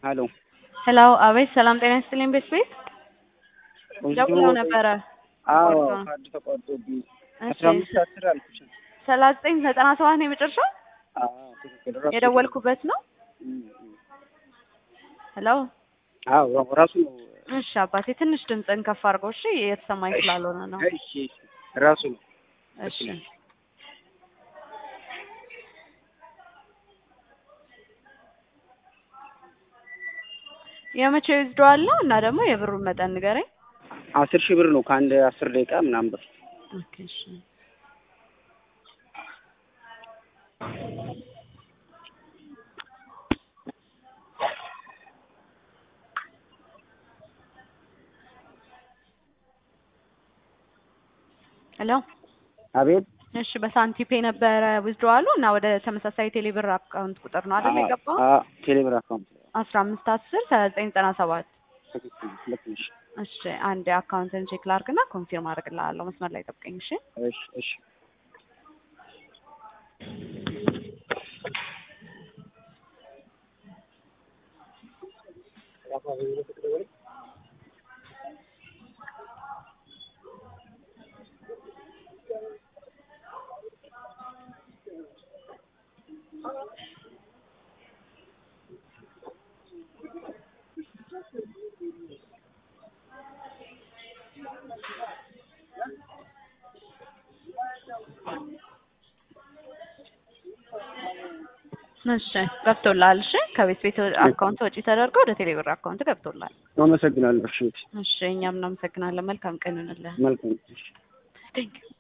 ሄሎ ሄሎ አቤት፣ ሰላም ጤና ይስጥልኝ። ቤት ቤት ደውለው ነበረ። አዎ ተቆርጦ ነው። ካርድ ተቆርጦብኝ እሺ፣ አስራ አምስት አስር አልኩሽ። ሰላሳ ዘጠኝ ዘጠና ሰባት ነው የመጨረሻው አዎ ትክክል ራሱ የደወልኩበት ነው። እም፣ እም። ሄሎ አዎ ራሱ ነው። እሺ አባቴ ትንሽ ድምፅን ከፍ አድርገው እሺ፣ የተሰማኝ ስላልሆነ ነው። እሺ እሺ፣ ራሱ ነው። እሺ የመቼ ይወስደዋል ነው እና ደግሞ የብሩን መጠን ንገረኝ። አስር ሺህ ብር ነው ከአንድ አስር ደቂቃ ምናምን ብር ኦኬ እሺ ሄሎ አቤት እሺ በሳንቲፔ ነበረ ዊዝድሮዋሉ እና ወደ ተመሳሳይ ቴሌብር አካውንት ቁጥር ነው አይደል የገባው? አዎ ቴሌብር አካውንት አስራ አምስት አስር ሰላሳ ዘጠኝ ዘጠና ሰባት ትክክል ልክ ነሽ። እሺ አንድ አካውንትን ቼክ ላድርግና ኮንፊርም አድርግልሃለሁ። መስመር ላይ ጠብቀኝ እሺ። እሺ እሺ እሺ ገብቶልሃል። እሺ ከቤት ቤት አካውንት ወጪ ተደርጎ ወደ ቴሌብር አካውንት ገብቶልሃል። አመሰግናለሁ። እሺ እሺ እኛም እናመሰግናለን። መልካም ቀን ይሁንልህ። መልካም እሺ ቴንክ